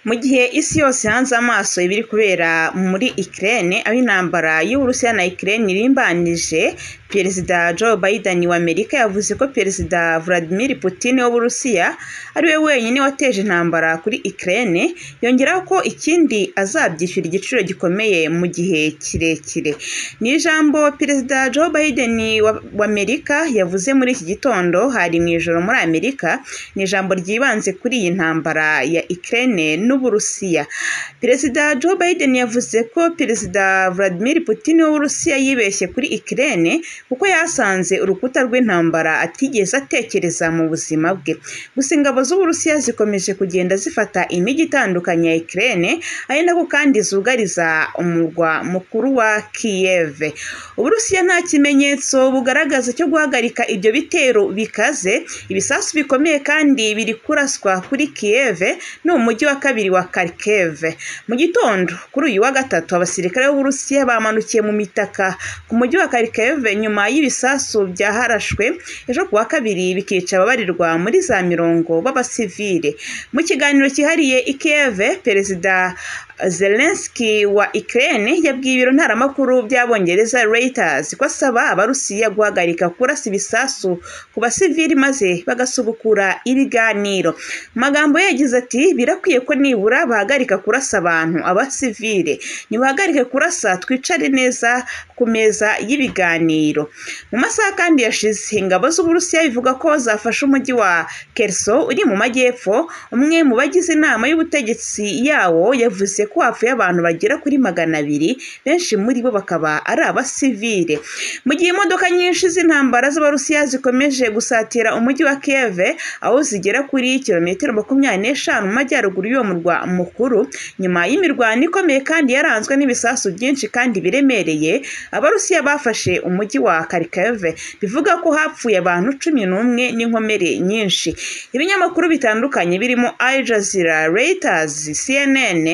Mu gihe isi yose ihanze amaso ibiri kubera muri Ukraine aho intambara y'Uburusiya na Ukraine irimbanije Perezida Joe Biden w'Amerika yavuze ko Perezida Vladimir Putin w'Uburusiya ari we wenyine wateje intambara kuri Ukraine yongeraho ko ikindi azabyishyura igiciro gikomeye mu gihe kirekire ni ijambo Perezida Joe Biden w'Amerika yavuze muri iki gitondo hari mu ijoro muri Amerika ni ijambo ryibanze kuri iyi ntambara ya Ukraine n'Uburusiya Perezida Joe Biden yavuze ko Perezida Vladimir Putin w'Uburusiya yibeshye kuri Ukraine kuko yasanze urukuta rw'intambara atigeze atekereza mu buzima bwe gusa ingabo z'Uburusiya zikomeje kugenda zifata imijyi itandukanye ya Ukraine ari nako kandi zugariza umurwa mukuru wa Kiev Uburusiya nta kimenyetso bugaragaza cyo guhagarika ibyo bitero bikaze ibisasu bikomeye kandi biri kuraswa kuri Kiev no mu mujyi wa kabiri wa Kharkiv mu gitondo kuri uyu wa gatatu abasirikare b'Uburusiya bamanukiye mu mitaka ku mujyi wa Kharkiv nyuma y'ibisasu byaharashwe ejo kuwa kabiri bikica ababarirwa muri za mirongo b'abasivile mu kiganiro cyihariye i Kiev perezida Zelensky wa Ukraine yabwiye ibiro ntaramakuru by'abongereza Reuters ko asaba abarusiya guhagarika kurasa ibisasu ku basivili maze bagasubukura ibiganiro magambo ye yagize ati birakwiye ko nibura bahagarika kurasa abantu abasivile nibahagarike kurasa twicare neza ku meza y'ibiganiro mu masaha kandi yashize ingabo z'uburusiya bivuga ko zafashe umujyi wa Kerso uri mu majyepfo umwe mu bagize inama y'ubutegetsi yawo yavuze ko hapfuye abantu bagera kuri magana abiri benshi muri bo bakaba ari abasivile mu gihe imodoka nyinshi z'intambara z'abarusiya zikomeje gusatira umujyi wa Kiev aho zigera kuri kilometero makumyabiri n'eshanu mu majyaruguru y'uwo murwa mukuru nyuma y'imirwano ikomeye kandi yaranzwe n'ibisasu byinshi kandi biremereye abarusiya bafashe umujyi wa Kharkiv bivuga ko hapfuye abantu cumi n'umwe n'inkomere nyinshi ibinyamakuru bitandukanye birimo Al Jazeera, Reuters, CNN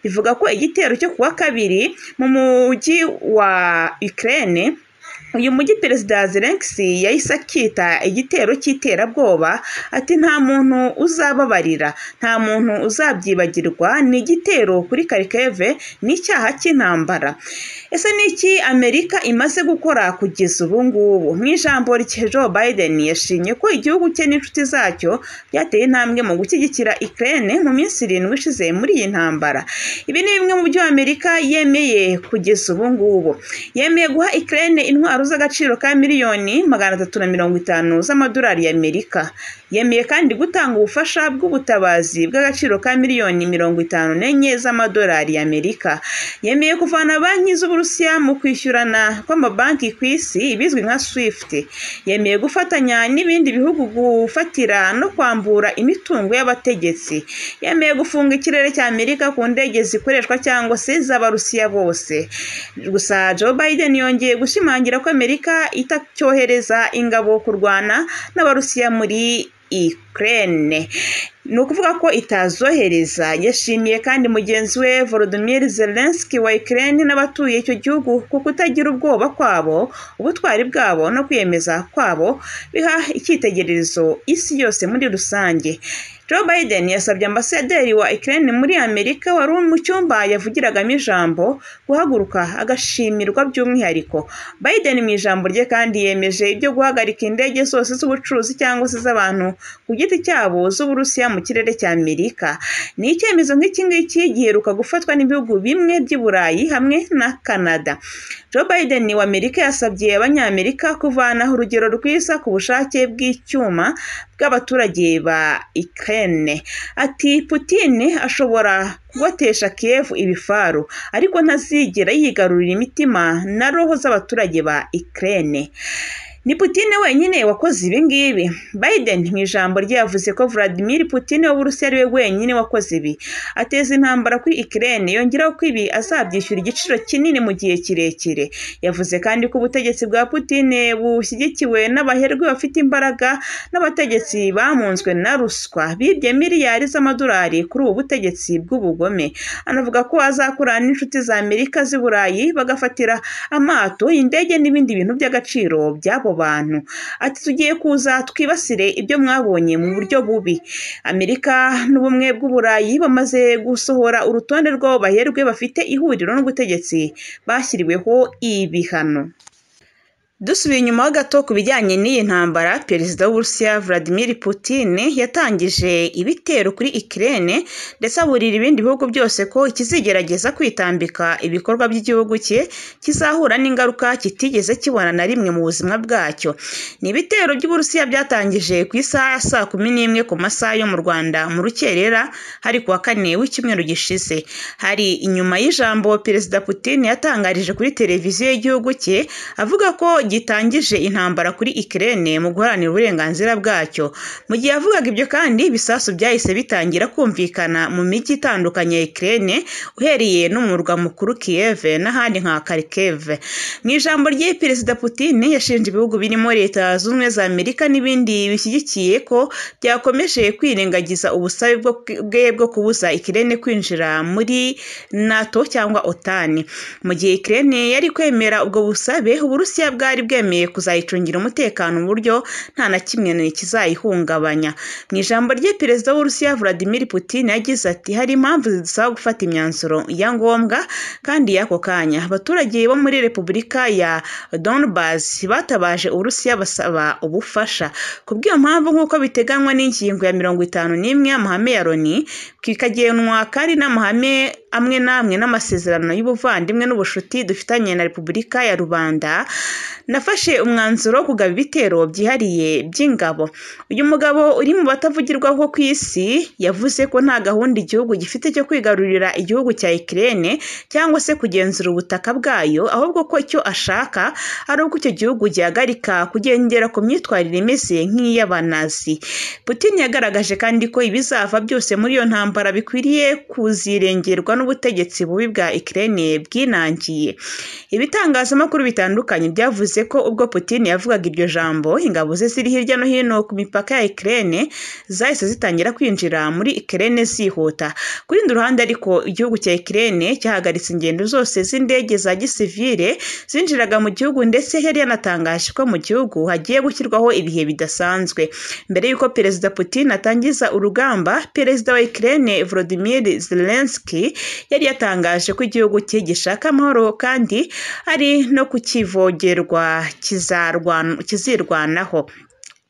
bivuga ko igitero cyo kuwa kabiri mu mujyi wa Ukraine uyu mujyi perezida Zelensky yahise akita igitero cy'iterabwoba ati nta muntu uzababarira nta muntu uzabyibagirwa ni igitero kuri Kharkiv ni icyaha cy'intambara ese ni iki Amerika imaze gukora kugeza ubu ngubu mu ijambo rye Joe Biden yashimye ko igihugu cye n'inshuti zacyo byateye intambwe mu gushyigikira Ukraine mu minsi irindwi ishize muri iyi ntambara ibi ni bimwe mu byo Amerika yemeye kugeza ubu ngubu yemeye guha Ukraine intwaro z'agaciro ka miliyoni magana atatu na mirongo itanu z'amadolari y'Amerika yemeye kandi gutanga ubufasha bw'ubutabazi bw'agaciro ka miliyoni mirongo itanu n'enye z'amadolari y'Amerika yemeye kuvana banki z'Uburusiya mu kwishyurana kw'amabanki ku isi ibizwi nka SWIFT yemeye gufatanya n'ibindi bihugu gufatira no kwambura imitungo y'abategetsi yemeye gufunga ikirere cya Amerika ku ndege zikoreshwa cyangwa se z'Abarusiya bose gusa Joe Biden yongeye gushimangira ko Amerika itacyohereza ingabo kurwana n'Abarusiya muri Ukraine ni ukuvuga ko itazohereza yashimiye kandi mugenzi we Volodymyr Zelensky wa Ukraine n'abatuye icyo gihugu ku kutagira ubwoba kwabo ubutwari bwabo no kwiyemeza kwabo biha icyitegererezo isi yose muri rusange Joe Biden yasabye ambasaderi wa Ukraine muri Amerika wari mu cyumba yavugiragamo ijambo guhaguruka agashimirwa by'umwihariko Biden mu ijambo rye kandi yemeje ibyo guhagarika indege zose z'ubucuruzi cyangwa se z'abantu ku giti cyabo z'Uburusiya mu kirere cya Amerika ni icyemezo nk'iki ngiki giheruka gufatwa n'ibihugu bimwe by'i Burayi hamwe na Canada Joe Biden wa Amerika yasabye abanyamerika kuvanaho urugero rwiza ku bushake bw'icyuma bw'abaturage ba Ukraine ati Putin ashobora kugotesha Kiev ibifaru ariko ntazigera yigarurira imitima na roho z'abaturage ba Ukraine ni Putin wenyine wakoze ibi ngibi Biden mu ijambo rye yavuze ko Vladimir Putin w'Uburusiya ari we wenyine wakoze ibi ateza intambara kuri Ukraine yongeraho ko ibi azabyishyura igiciro kinini mu gihe kirekire yavuze kandi ko ubutegetsi bwa Putin bushyigikiwe n'abaherwe bafite imbaraga n'abategetsi bamunzwe na ruswa bibye miliyari z'amadolari kuri ubu butegetsi bw'ubugome anavuga ko azakorana n'inshuti za Amerika z'i Burayi bagafatira amato indege n'ibindi bintu by'agaciro byabo bantu ati tugiye kuza twibasire ibyo mwabonye mu buryo bubi amerika n'ubumwe bw'uburayi bamaze gusohora urutonde rw'abo baherwe bafite ihuriro n'ubutegetsi bashyiriweho ibihano dusubiye inyuma ho gato ku bijyanye n'iyi ntambara perezida w'uburusiya vladimir putin yatangije ibitero kuri ikirere ndetse aburira ibindi bihugu byose ko kizigerageza kwitambika ibikorwa by'igihugu cye kizahura n'ingaruka kitigeze kibona na rimwe mu buzima bwacyo ni ibitero by'uburusiya byatangije ku isaha ya saa kumi n'imwe ku masaha yo mu rwanda mu rukerera hari ku wa kane w'icyumweru gishize hari inyuma y'ijambo perezida putin yatangarije kuri televiziyo y'igihugu cye avuga ko gitangije intambara kuri ikirere mu guharanira uburenganzira bwacyo mu gihe yavugaga ibyo kandi ibisasu byahise bitangira kumvikana mu mijyi itandukanye ya ikirere uhereye no mu murwa mukuru kiyeve n'ahandi nka karikeve mu ijambo rye perezida putin yashinje ibihugu birimo leta zunze ubumwe za amerika n'ibindi bishyigikiye ko byakomeje kwirengagiza ubusabe bwo- bwe bwo kubuza ikirere kwinjira muri nato cyangwa otani mu gihe ikirere yari kwemera ubwo busabe uburusiya bwari bwemeye kuzayicungira umutekano mu buryo nta na kimwe kizayihungabanya mu ijambo rye perezida w'uburusiya vladimir putin yagize ati hari impamvu zidusaba gufata imyanzuro ya ngombwa kandi y'ako kanya abaturage bo muri repubulika ya donbas batabaje uburusiya basaba ubufasha kubw'iyo mpamvu nk'uko biteganywa n'ingingo ya mirongo itanu n'imwe y'amahame ya loni kikagenwa kandi n'amahame amwe n'amwe n'amasezerano y'ubuvandimwe n'ubucuti dufitanye na repubulika ya rubanda nafashe umwanzuro wo kugaba ibitero byihariye by'ingabo uyu mugabo uri mu batavugirwaho ku isi yavuze ko nta gahunda igihugu gifite cyo kwigarurira igihugu cya ikirere cyangwa se kugenzura ubutaka bwayo ahubwo ko icyo ashaka ari uko icyo gihugu gihagarika kugendera ku myitwarire imeze nk'iy'abanazi putin yagaragaje kandi ko ibizava byose muri iyo ntambara bikwiriye kuzirengerwa n'ubutegetsi bubi bwa ikirere bwinangiye ibitangazamakuru bitandukanye byavuze ko ubwo putin yavugaga iryo jambo ingabo ze ziri hirya no hino ku mipaka ya ikirere zahise zitangira kwinjira muri ikirere zihuta ku rundi ruhande ariko igihugu cya ikirere cyahagaritse ingendo zose z'indege za gisivire zinjiraga mu gihugu ndetse yari yanatangaje ko mu gihugu hagiye gushyirwaho ibihe bidasanzwe mbere y'uko perezida putin atangiza urugamba perezida wa ikirere volodymyr zelensky yari yatangaje ko igihugu cye gishaka amahoro kandi ari no kukivogerwa kizarwan- kizirwanaho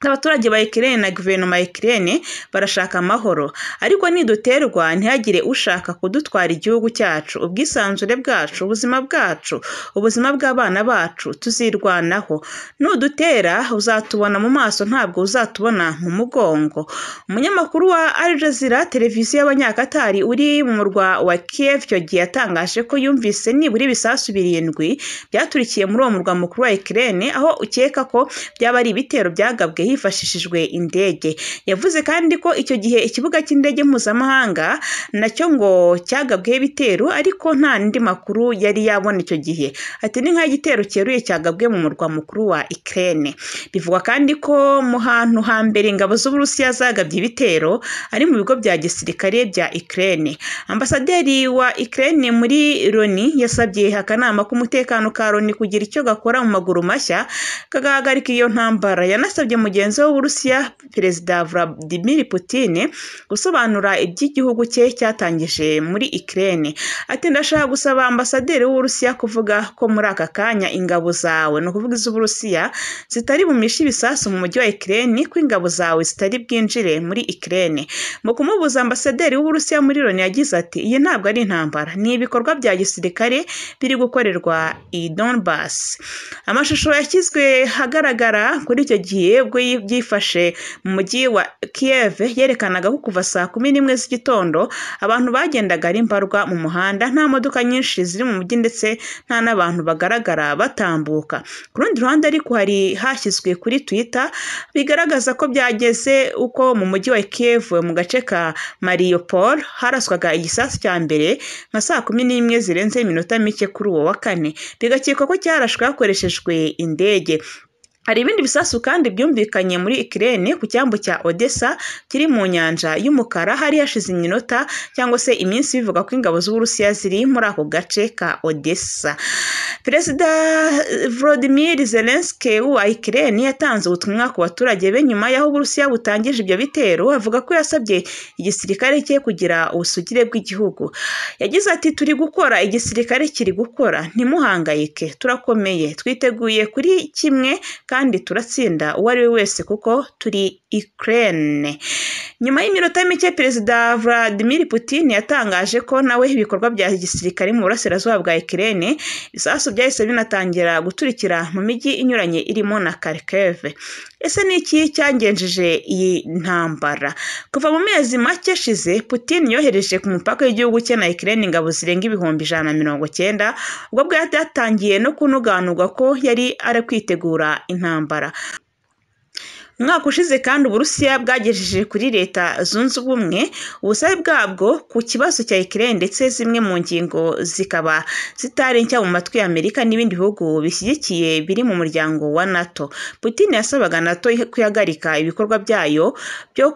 abaturage ba ikirere na guverinoma ya ikirere barashaka amahoro ariko niduterwa ntihagire ushaka kudutwara igihugu cyacu ubwisanzure bwacu ubuzima bwacu ubuzima bw'abana bacu tuzirwanaho nudutera uzatubona mu maso ntabwo uzatubona mu mugongo umunyamakuru wa Al Jazeera televiziyo y'abanyakatari uri mu murwa wa Kiev icyo gihe yatangaje ko yumvise nibura ibisasu birindwi byaturikiye muri uwo murwa mukuru wa ikirere aho ukeka ko byaba ari ibitero byagabwe hifashishijwe indege yavuze kandi ko icyo gihe ikibuga cy'indege mpuzamahanga nacyo ngo cyagabweho ibitero ariko nta n'andi makuru yari yabona icyo gihe ati ni nk'igitero cyeruye cyagabwe mu murwa mukuru wa ikirere bivugwa kandi ko mu hantu hambere ingabo z'uburusiya zagabye ibitero ari mu bigo bya gisirikare bya ikirere ambasaderi wa ikirere muri loni yasabye akanama k'umutekano ka loni kugira icyo gakora mu maguru mashya kagahagarika iyo ntambara yanasabye mugenzi we w'uburusiya perezida vladimir putin gusobanura iby'igihugu cye cyatangije muri ikirere ati ndashaka gusaba ambasaderi w'uburusiya kuvuga ko muri aka kanya ingabo zawe ni ukuvuga iz'uburusiya zitari bumishe ibisasu mu mujyi wa ikirere ko ingabo zawe zitari bwinjire muri ikirere mu kumubuza ambasaderi w'uburusiya muri loni yagize ati iyi ntabwo ari intambara ni ibikorwa bya gisirikare biri gukorerwa i donbas amashusho yashyizwe ahagaragara kuri icyo gihe ubwo yi- byifashe mu mujyi wa kiev yerekanaga ko kuva saa kumi n'imwe z'igitondo abantu bagendaga ari mbarwa mu muhanda nta modoka nyinshi ziri mu mujyi ndetse nta n'abantu bagaragara batambuka ku rundi ruhande ariko hari hashyizwe kuri twitter bigaragaza ko byageze uko mu mujyi wa kiev mu gace ka mariupol haraswaga igisasu cya mbere nka saa kumi n'imwe zirenze iminota mike kuri uwo wa kane bigakekwa ko cyarashwe hakoreshejwe indege hari ibindi bisasu kandi byumvikanye muri ikirere ku cyambu cya odessa kiri mu nyanja y'umukara hari hashize iminota cyangwa se iminsi bivuga ko ingabo z'uburusiya ziri muri ako gace ka odessa perezida volodimir zelenski wa ikirere yatanze ubutumwa ku baturage be nyuma y'aho uburusiya butangije ibyo bitero avuga ko yasabye igisirikare cye kugira ubusugire bw'igihugu yagize ati turi gukora igisirikare kiri gukora ntimuhangayike turakomeye twiteguye kuri kimwe kandi turatsinda uwo ari we wese kuko turi ikirere nyuma y'iminota mike perezida vladimir putin yatangaje ko nawe ibikorwa bya gisirikare mu burasirazuba bwa ikirere ibisasu byahise binatangira guturikira mu mijyi inyuranye irimo na kharkiv ese ni iki cyangenjeje iyi ntambara kuva mu mezi make ashize putin yohereje ku mupaka w'igihugu cye na ikirere ingabo zirenga ibihumbi ijana na mirongo cyenda ubwo bwari bwatangiye no kunuganurwa ko yari ari kwitegura intambara umwaka ushize kandi uburusiya bwagejeje kuri leta zunze ubumwe ubusabe bwabwo ku kibazo cya ikirere ndetse zimwe mu ngingo zikaba zitari nshya mu matwi ya amerika n'ibindi bihugu bishyigikiye biri mu muryango wa nato putin yasabaga nato kuyagarika ibikorwa byayo byo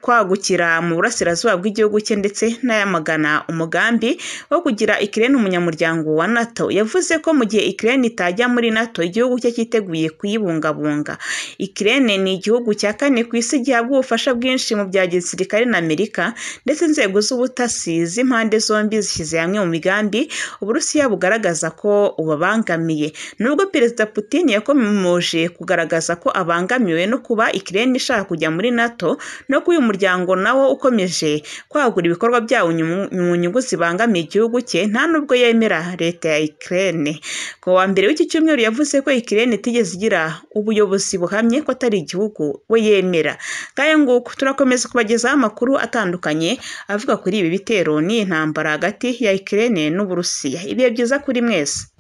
kwagukira mu burasirazuba bw'igihugu cye ndetse n'ayamagana umugambi wo kugira ikirere umunyamuryango wa nato yavuze ko mu gihe ikirere itajya muri nato igihugu cye cyiteguye kuyibungabunga ikirere ni igihugu cya kane ku isi gihabwa ubufasha bwinshi mu bya gisirikare na Amerika ndetse inzego z'ubutasi z'impande zombi zishyize hamwe mu migambi uburusiya bugaragaza ko bubabangamiye nubwo perezida putin yakomeje kugaragaza ko abangamiwe no kuba ikirere ishaka kujya muri nato no kuba uyu muryango nawo ukomeje kwagura ibikorwa byawo mu nyungu zibangamiye igihugu cye nta nubwo yemera leta ya ikirere ku wa mbere w'iki cyumweru yavuze ko ikirere itigeze igira ubuyobozi buhamye ko atari igihugu we yemera kandi nguko turakomeza kubagezaho amakuru atandukanye avuga kuri ibi bitero n'iyi ntambara hagati ya ikirere n'uburusiya ibihe byiza kuri mwese